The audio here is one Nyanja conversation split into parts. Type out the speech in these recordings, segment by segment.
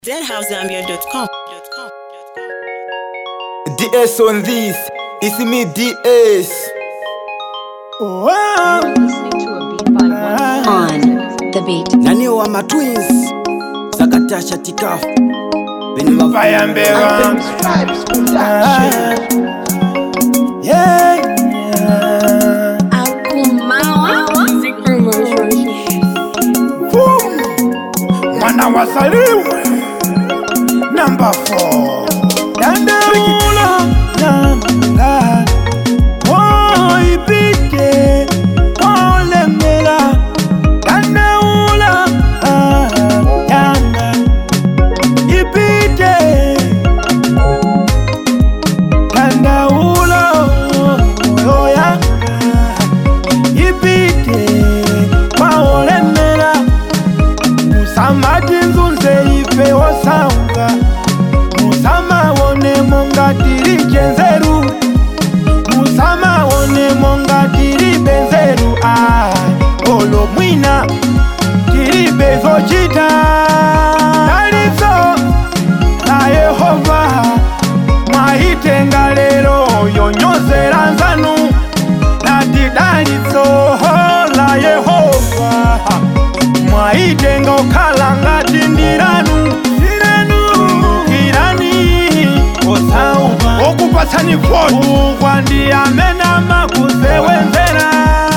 deadhousezambia.com. DS on this. It's me, DS. Wow. listening to a beat by one On the beat. nani wa matwins sakatasha tikafu beni Fire mbeva. yeah, yeah. Boom. Mwana wasaliwe. Number four. Dandaula nanga woipike wolemela dandaula ah, yanga ipite dandaula moyo yanga ipite waolemela musamati nzunze ife wosauka musama wone monga tiri jenzeru musama wone monga tiri benzeru ai olo mwina tiri bezocita daliso la yehova mwaitenga lero yonyozera nzanu nati daliso la yehova mwaitenga okhala ngati ndiranu kumbukirani osauka Okupatsani vote. ukwa ndi amene amakusewenzera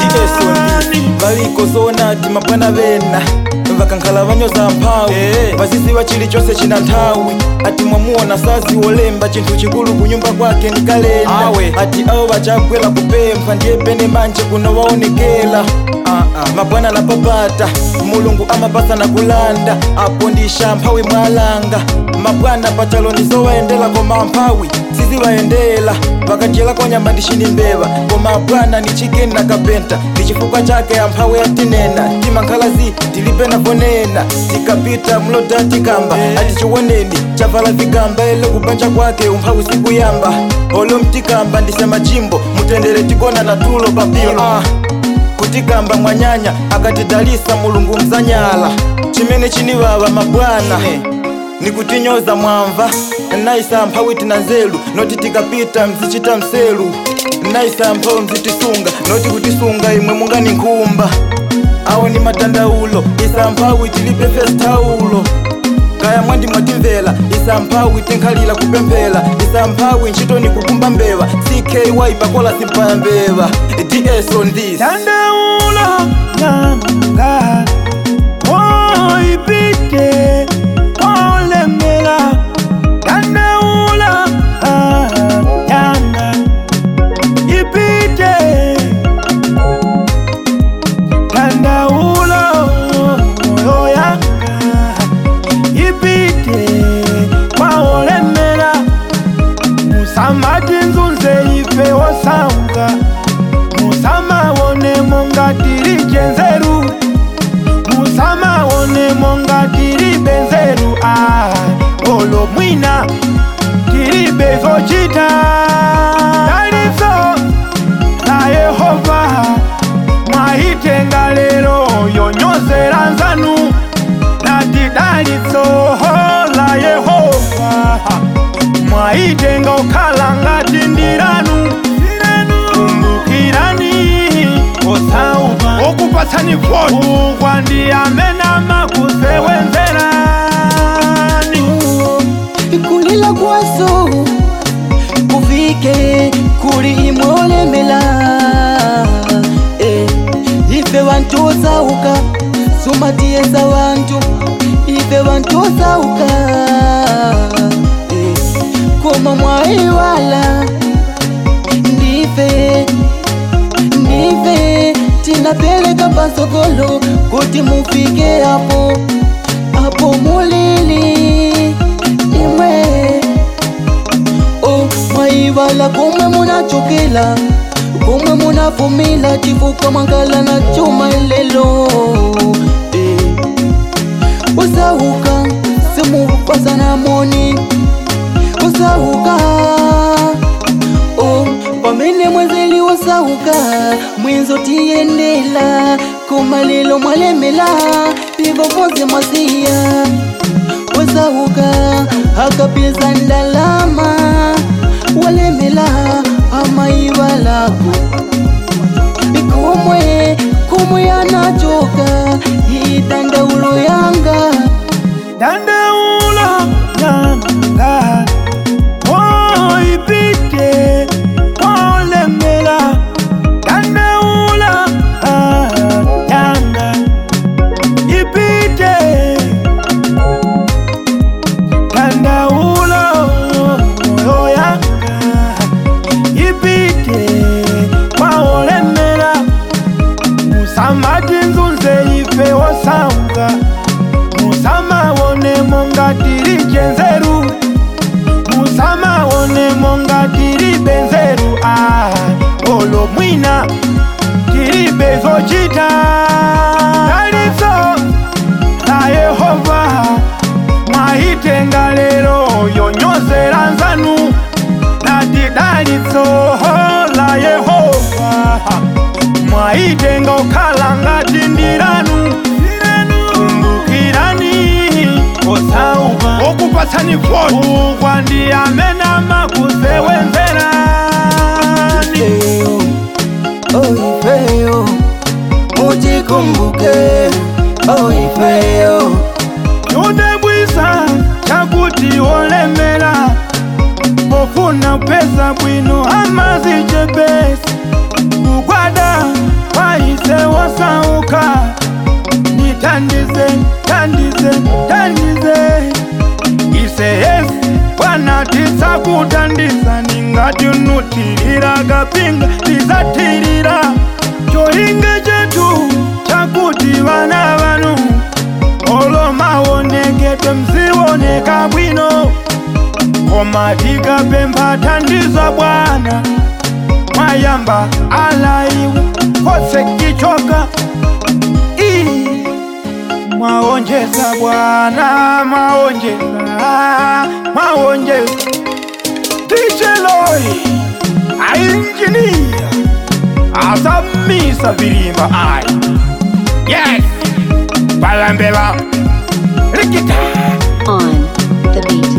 valikozona ti mabwana vena vakankhala vanyoza mphawi vaziziva chilichonse china nthawi ati mwamuona sazi wolemba chinthu chikulu kunyumba kwake ni kalenda ati awo vachagwera kupempha ndiye pene manje kuno waonekera mabwana napapata mulungu amapasa na kulanda apo ndisha mphawi mwalanga mabwana pachalo ndizowayendera koma mphawi sizivayendera vakachela kwa nyama ndishini mbeva koma bwana ni chikeni na kapenta ndi chifukwa chake amphawi atinena timankhalazi tilibe naponena tikapita mloda tikamba ati chiwoneni chavala vikamba ele kupanja kwake umphawi sikuyamba olo mtikamba ndisema jimbo mutendere tikona na tulo papilo ah kutikamba mwanyanya akatidalisa mulungu mzanyala chimene chinivava mabwana nikutinyoza mwamva naisa mphawi tina nzeru noti tikapita mzichita mselu naisa mphawi mzitisunga noti kutisunga imwe mungani nkhumba awo ni matandaulo isa mphawi tilibe festaulo kaya mwandi mwatimvera isa mphawi tinkhalira kupemphera isa mphawi ntchito ni kukumba mbeva cky pakola simpaya mbeva ds on this dandaula nanga woipike wolemela dandaula ah, yanga ipite dandaula moyo yanga ipite waolemela musamati nzunze ife wosauka musama wone monga tiri jenzeru musama wone monga tiri benzeru ai olo mwina tiri bezocita daliso la yehova mwaitenga lero yonyozera nzanu nati daliso la yehova mwaitenga okhala ngati ndiranu kumbukirani osauka Okupatsani vote. ukwa ndi amene amakusewenzerani kulila kwaso kufike kuli imwe olemela eh, ife bantu osauka sumatiyesa bantu ife bantu osauka eh, koma mwaiwala ndife ndife tinapeleka pasokolo kuti mufike hapo hapo mulili imwe o mwaivala komwe munachokela komwe munafumila chifuka mwangala na chuma lelo eh. usauka simupasana moni usauka o pamene mwezeli wasauka mwenzo tiyendela koma lelo mwalemela vivo vonse mwaziya wosauka akapeza ndalama walemela amaivalako ikumwe kumwe anachoka idandaulo yanga dandaula yanga oipite olemela dandaula ah, yanga ipite dandaula moyo yanga ipite kwaolemela musamati nzunze ife wosauka musamawone mongatiri jenzeru musamawone mongatiri benzeru ah, olo mwina tiri bezocita daliso la yehova mwaitenga lero yonyozera nzanu nati daliso la yehova mwaitenga okhala ngati ndiranu kumbukirani osauka okupatsani foni ukwa ndi amene amakusewenzerani ifeyo oh ifeyo mujikumbuke oh ifeyo yudebwisa chakuti olemera pofuna pesa bwino amazichepesi kugwada kwaise wasauka nitandize tandize tandize ise yesi bwana tisakutandisa ningati unutilira kapinga tisatilira cholinge chetu chakuti vana vanu olo maonekete mzioneka bwino koma tikapempha thandizo bwana mwayamba alaiwe kose kichoka Ii, mwaonjeza bwana mwaonjeza mwaonjeza ticheloi ainjinia asamisa vilimba ai yes balambela rikita On the beat.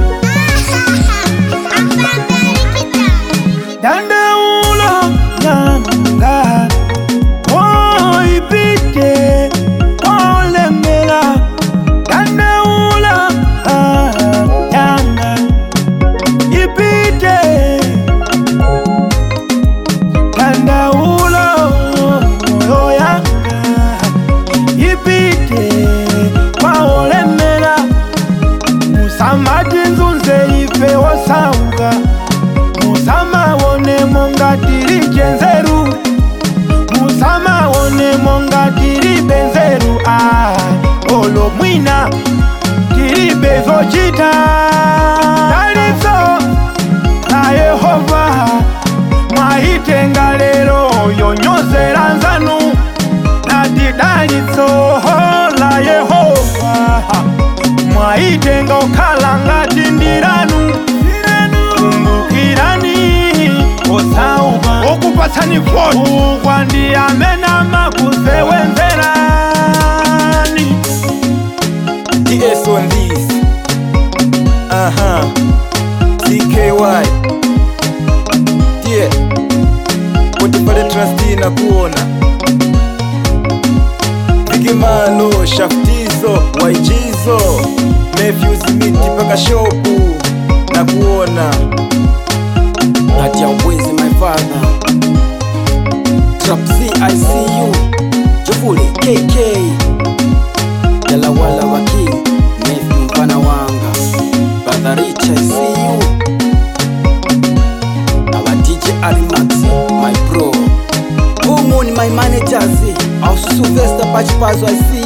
dandaula yanga oipite olemela dandaula ah, yanga ipite dandaula moyo yanga ipite kwaolemela musamati nzunze ife wosauka musamawone mongatiri jenzeru musamawone mongatiri benzeru ah, olo mwina tiri bezocita daliso la yehova mwaitenga lero yonyozera nzanu nati daliso la yehova mwaitenga okhala ngati ndiranu kumbukirani osauka okupatsani foni ukwa ndi amene amakusewenzerani DS on this. Aha. TKY. Yeah. Potipale trustee na kuona. Bigimano, Shaftizo, Waijizo, Nephews miti paka shopu na kuona. Natia Mbwezi my father Trap Z I see you Jovule KK Jalawala wa king Nephew mfana wanga Brother Rich I see you Our DJ Alimax my bro Umoni my managers Our Sylvester Pachipazo I see